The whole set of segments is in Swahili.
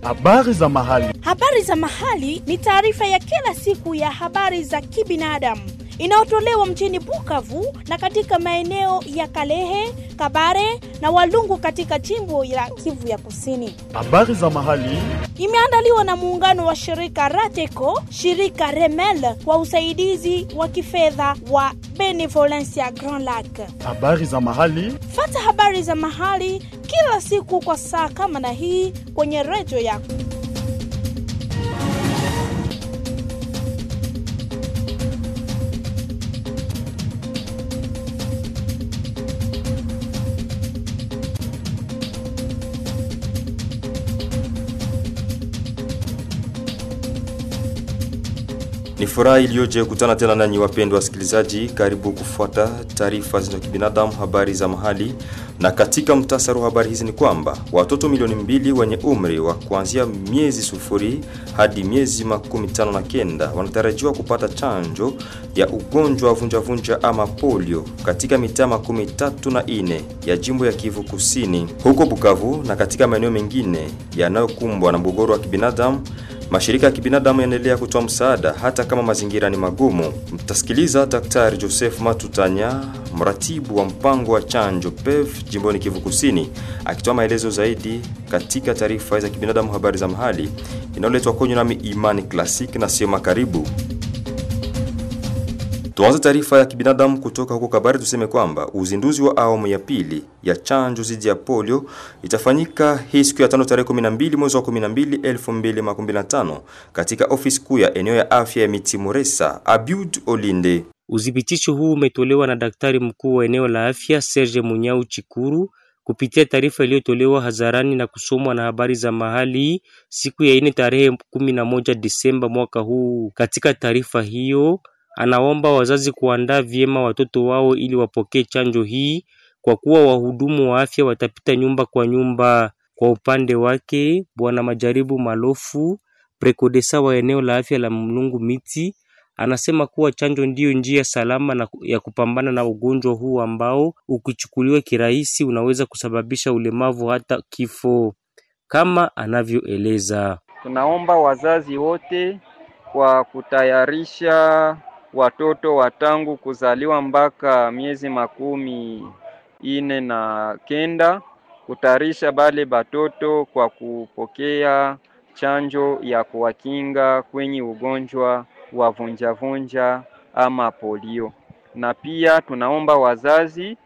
Habari za mahali. Habari za mahali ni taarifa ya kila siku ya habari za kibinadamu inayotolewa mjini Bukavu na katika maeneo ya Kalehe, Kabare na Walungu katika jimbo la Kivu ya Kusini. Habari za mahali. Imeandaliwa na muungano wa shirika Rateco, shirika Remel kwa usaidizi wa kifedha wa Benevolencia Grand Lac. Habari za mahali. Fata habari za mahali kila siku kwa saa kama na hii kwenye redio yako. Ni furaha iliyoje kukutana tena nanyi wapendwa wasikilizaji, karibu kufuata taarifa za kibinadamu, habari za mahali. Na katika mtasari wa habari hizi ni kwamba watoto milioni mbili wenye umri wa kuanzia miezi sufuri hadi miezi makumi tano na kenda wanatarajiwa kupata chanjo ya ugonjwa wa vunjavunja ama polio katika mitaa makumi tatu na ine ya jimbo ya Kivu Kusini, huko Bukavu na katika maeneo mengine yanayokumbwa na mgogoro wa kibinadamu. Mashirika ya kibinadamu yanaendelea kutoa msaada hata kama mazingira ni magumu. Mtasikiliza Daktari Joseph Matutanya, mratibu wa mpango wa chanjo PEV jimboni Kivu Kusini, akitoa maelezo zaidi katika taarifa za kibinadamu, habari za mahali inayoletwa kwenye nami Imani Classic na sio makaribu. Tuanze taarifa ya kibinadamu kutoka huko Kabare. Tuseme kwamba uzinduzi wa awamu ya pili ya chanjo dhidi ya polio itafanyika hii siku ya tano tarehe 12 mwezi wa 12 2025 katika ofisi kuu ya eneo ya afya ya Mitimuresa. Abiud Olinde. Udhibitisho huu umetolewa na daktari mkuu wa eneo la afya Serge Munyau Chikuru kupitia taarifa iliyotolewa hadharani na kusomwa na habari za mahali siku ya ine tarehe 11 Disemba mwaka huu. Katika taarifa hiyo anaomba wazazi kuandaa vyema watoto wao ili wapokee chanjo hii kwa kuwa wahudumu wa afya watapita nyumba kwa nyumba. Kwa upande wake, bwana Majaribu Malofu, prekodesa wa eneo la afya la Mlungu Miti, anasema kuwa chanjo ndiyo njia salama na ya kupambana na ugonjwa huu ambao ukichukuliwa kirahisi unaweza kusababisha ulemavu hata kifo, kama anavyoeleza. Tunaomba wazazi wote kwa kutayarisha watoto wa tangu kuzaliwa mpaka miezi makumi ine na kenda kutayarisha bale batoto kwa kupokea chanjo ya kuwakinga kwenye ugonjwa wa vunjavunja ama polio. Na pia tunaomba wazazi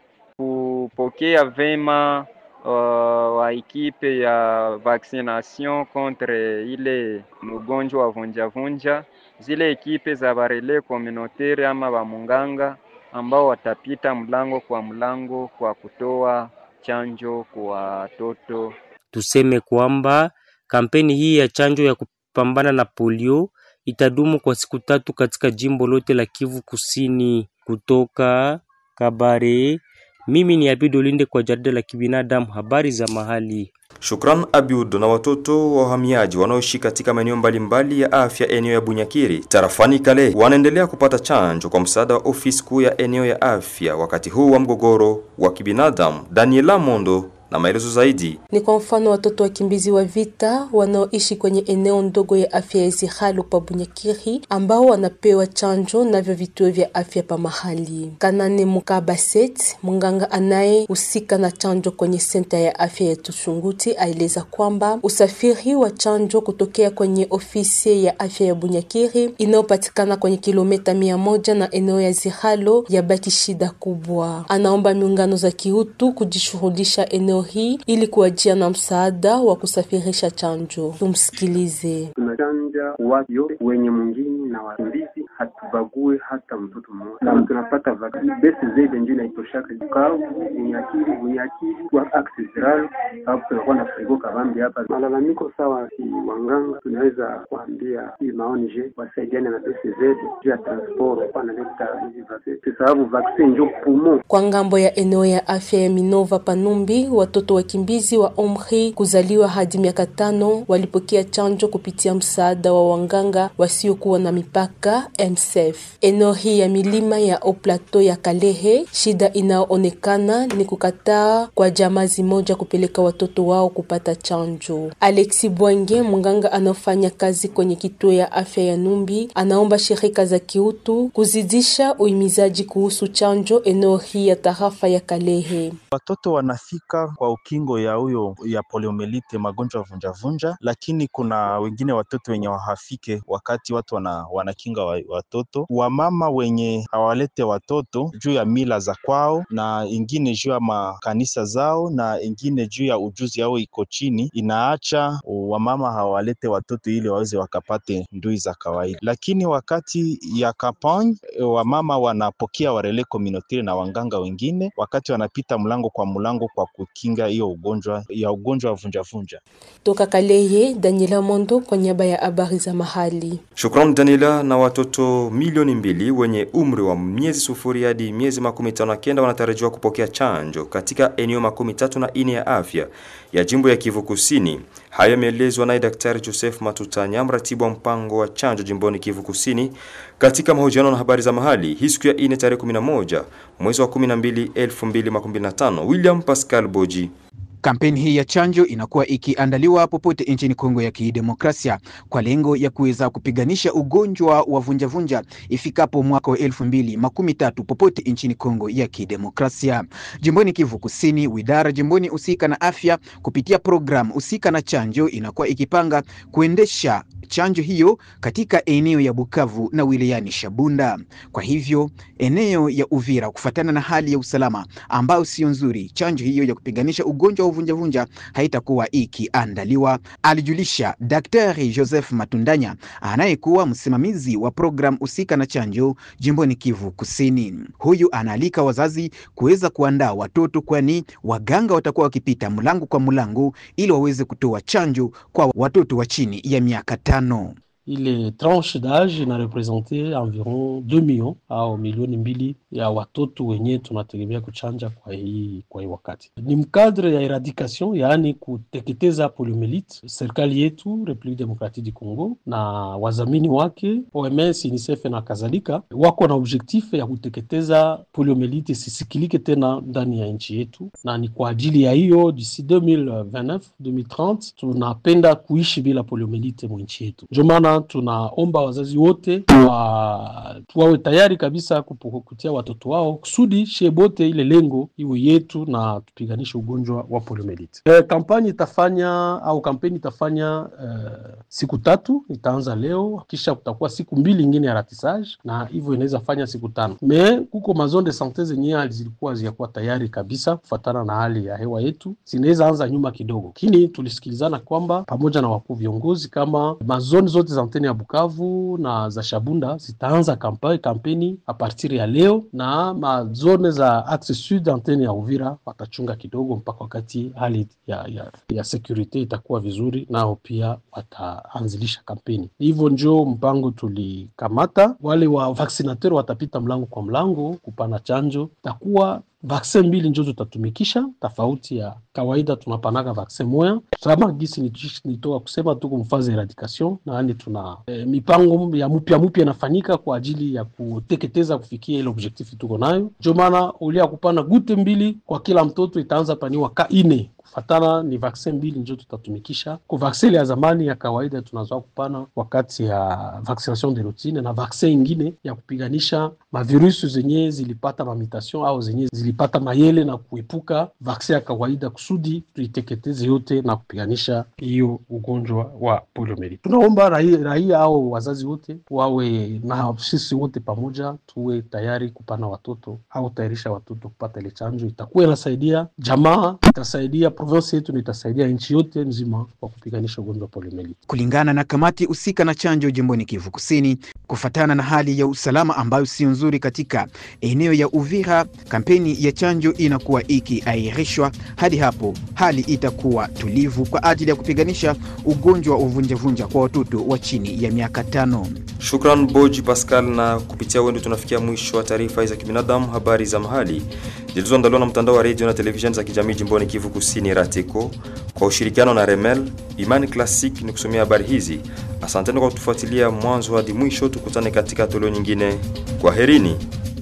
kupokea vema uh, wa ekipe ya vaccination contre ile ugonjwa wa vunjavunja zile ekipe za barele communautaire ama bamunganga ambao watapita mlango kwa mlango kwa kutoa chanjo kwa watoto. Tuseme kwamba kampeni hii ya chanjo ya kupambana na polio itadumu kwa siku tatu katika jimbo lote la Kivu Kusini. Kutoka Kabare, mimi ni Abidolinde kwa jarida la kibinadamu, habari za mahali. Shukran Abiud. Na watoto wa wahamiaji wanaoishi katika maeneo mbalimbali ya afya eneo ya Bunyakiri tarafani Kale wanaendelea kupata chanjo kwa msaada wa ofisi kuu ya eneo ya afya wakati huu wa mgogoro wa kibinadamu. Daniela Mondo na maelezo zaidi. Ni kwa mfano watoto wakimbizi wa vita wanaoishi kwenye eneo ndogo ya afya ya Izihalo pa Bunyakiri ambao wanapewa chanjo navyo vituo vya afya pa mahali. Kanane Mukabaset, munganga anayehusika na chanjo kwenye senta ya afya ya Tushunguti, aeleza kwamba usafiri wa chanjo kutokea kwenye ofisi ya afya ya Bunyakiri inayopatikana kwenye kilomita mia moja na eneo ya Zihalo yabaki shida kubwa. Anaomba miungano za kiutu kujishughulisha eneo hii ili kuajia na msaada wa kusafirisha chanjo. Tumsikilize. Tunachanja watu yote wenye mwingine na wakimbizi, hatubague hata mtoto mmoja, na tunapata vaksin besi zaidi ndio inaitoshaka Bukavu, Bunyakiri, Bunyakiri kwa aksesiral sababu tunakuwa na frigo kabambi hapa. Malalamiko sawa, si wanganga, tunaweza kuambia hii maoni je wasaidiane na besi zaidi juu ya transport, wanaleta hizi vaksin sababu vaksin ndio pumo kwa ngambo ya eneo ya afya ya Minova Panumbi. Watoto wakimbizi wa umri kuzaliwa hadi miaka tano walipokea chanjo kupitia msaada wa wanganga wasiokuwa na mipaka MSF. Eneo hii ya milima ya Oplateau ya Kalehe, shida inayoonekana ni kukataa kwa jamaa zimoja kupeleka watoto wao kupata chanjo. Alexi Bwange, mganga anaofanya kazi kwenye kituo ya afya ya Numbi, anaomba shirika za kiutu kuzidisha uhimizaji kuhusu chanjo eneo hii ya tarafa ya Kalehe. Watoto wanafika kwa ukingo ya huyo ya poliomelite, magonjwa vunjavunja, lakini kuna wengine watoto wenye wahafike wakati watu wana, wanakinga wa, watoto. Wamama wenye hawalete watoto juu ya mila za kwao, na ingine juu ya makanisa zao, na ingine juu ya ujuzi yao iko chini, inaacha wamama hawalete watoto ili waweze wakapate ndui za kawaida. Lakini wakati ya kampagne, wamama wanapokea warele communautaire na wanganga wengine, wakati wanapita mlango kwa mlango kwa kukinga hiyo ugonjwa ya ugonjwa wa vunjavunja. Toka Kalehe, Daniela Mondo kwa niaba ya habari za mahali. Shukrani Daniela. Na watoto milioni mbili wenye umri wa miezi sufuri hadi miezi makumi tano na kenda wanatarajiwa kupokea chanjo katika eneo makumi tatu na ine ya afya ya jimbo ya Kivu Kusini. Hayo yameelezwa naye Daktari Joseph Matutanya, mratibu wa mpango wa chanjo jimboni Kivu Kusini, katika mahojiano na habari za mahali hii siku ya ine tarehe 11 mwezi wa 12 2025. William Pascal Boji Kampeni hii ya chanjo inakuwa ikiandaliwa popote nchini Kongo ya Kidemokrasia kwa lengo ya kuweza kupiganisha ugonjwa wa vunjavunja ifikapo mwaka wa elfu mbili makumi tatu popote nchini Kongo ya Kidemokrasia. Jimboni Kivu Kusini, widara jimboni husika na afya kupitia programu husika na chanjo inakuwa ikipanga kuendesha chanjo hiyo katika eneo ya Bukavu na wilayani Shabunda. Kwa hivyo eneo ya Uvira, kufatana na hali ya usalama ambayo sio nzuri, chanjo hiyo ya kupiganisha ugonjwa wa uvunjavunja haitakuwa ikiandaliwa, alijulisha Daktari Joseph Matundanya anayekuwa msimamizi wa programu husika na chanjo jimboni Kivu Kusini. Huyu anaalika wazazi kuweza kuandaa watoto, kwani waganga watakuwa wakipita mlango kwa mlango ili waweze kutoa chanjo kwa watoto wa chini ya miaka tano. ile tranche d'âge inarepresente environ 2 millions au milioni mbili ya watoto wenye tunategemea kuchanja kwa hii, kwa hii wakati. Ni mkadre ya eradication, yaani kuteketeza poliomelite. Serikali yetu Republique Democratique du Congo na wazamini wake OMS, UNICEF na kadhalika wako na objectif ya kuteketeza poliomelite isisikilike tena ndani ya nchi yetu, na ni kwa ajili ya hiyo d'ici 2029 2030 tunapenda kuishi bila poliomelite mwinchi yetu. Ndio maana tunaomba wazazi wote wa, wawe tayari kabisa kutia watoto wao kusudi shebote ile lengo iwe yetu na tupiganishe ugonjwa wa poliomelite. E, kampani itafanya au kampeni itafanya e, siku tatu, itaanza leo, kisha kutakuwa siku mbili ingine ya ratisage, na hivyo inaweza fanya siku tano. Me kuko mazone de sante zenyewe zilikuwa ziyakuwa tayari kabisa kufatana na hali ya hewa yetu, zinaweza anza nyuma kidogo, lakini tulisikilizana kwamba pamoja na wakuu viongozi kama mazone zote za antene ya Bukavu na za Shabunda zitaanza kampeni kampeni a partir ya leo, na mazone za axe sud antene ya Uvira watachunga kidogo mpaka wakati hali ya, ya, ya security itakuwa vizuri, nao pia wataanzilisha kampeni. Hivyo njo mpango tulikamata. Wale wa vaccinateur watapita mlango kwa mlango kupana chanjo, takuwa vaksin mbili njo tutatumikisha, tofauti ya kawaida tunapanaka vaksin moya sama gisi nitoka kusema tuko mfazi eradication, naani tuna e, mipango ya mupya mupya inafanyika kwa ajili ya kuteketeza kufikia ile objektifu tuko nayo. Ndio maana ulia kupana gute mbili kwa kila mtoto itaanza paniwa ka ine kufatana ni vaksin mbili njo tutatumikisha ku vaksin ya zamani ya kawaida tunazoa kupana wakati ya vaccination de routine, na vaksin ingine ya kupiganisha mavirusi zenye zilipata mamitation au zenye zilipata mayele na kuepuka vaksin ya kawaida, kusudi tuiteketeze yote na kupiganisha hiyo ugonjwa wa poliomelite. Tunaomba raia, raia au wazazi wote wawe na sisi wote pamoja tuwe tayari kupana watoto au tayarisha watoto kupata ile chanjo, itakuwa inasaidia jamaa, itasaidia province yetu na itasaidia nchi yote nzima kwa kupiganisha ugonjwa wa poliomelite. Kulingana na kamati husika na chanjo jimboni Kivu Kusini, kufatana na hali ya usalama ambayo sio nzuri katika eneo ya Uvira, kampeni ya chanjo inakuwa ikiahirishwa hadi hapo hali itakuwa tulivu kwa ajili ya kupiganisha ugonjwa wa uvunjavunja kwa watoto wa chini ya miaka tano. Shukran Boji Pascal, na kupitia wendo tunafikia mwisho wa taarifa za kibinadamu, habari za mahali zilizoandaliwa na mtandao wa redio na televisheni za kijamii jimboni Kivu Kusini RATECO kwa ushirikiano na Remel. Imani Classic ni kusomea habari hizi. Asanteni kwa kutufuatilia mwanzo hadi mwisho. Tukutane katika toleo nyingine. Kwa herini.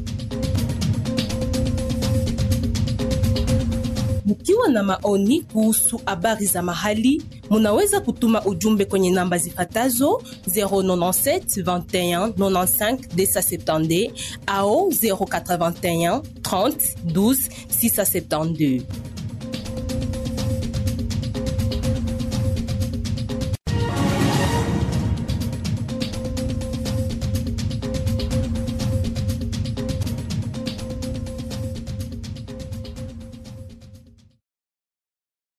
Mkiwa na maoni kuhusu habari za mahali, munaweza kutuma ujumbe kwenye namba zifatazo 097 21 95 270 au 081 30 12 672.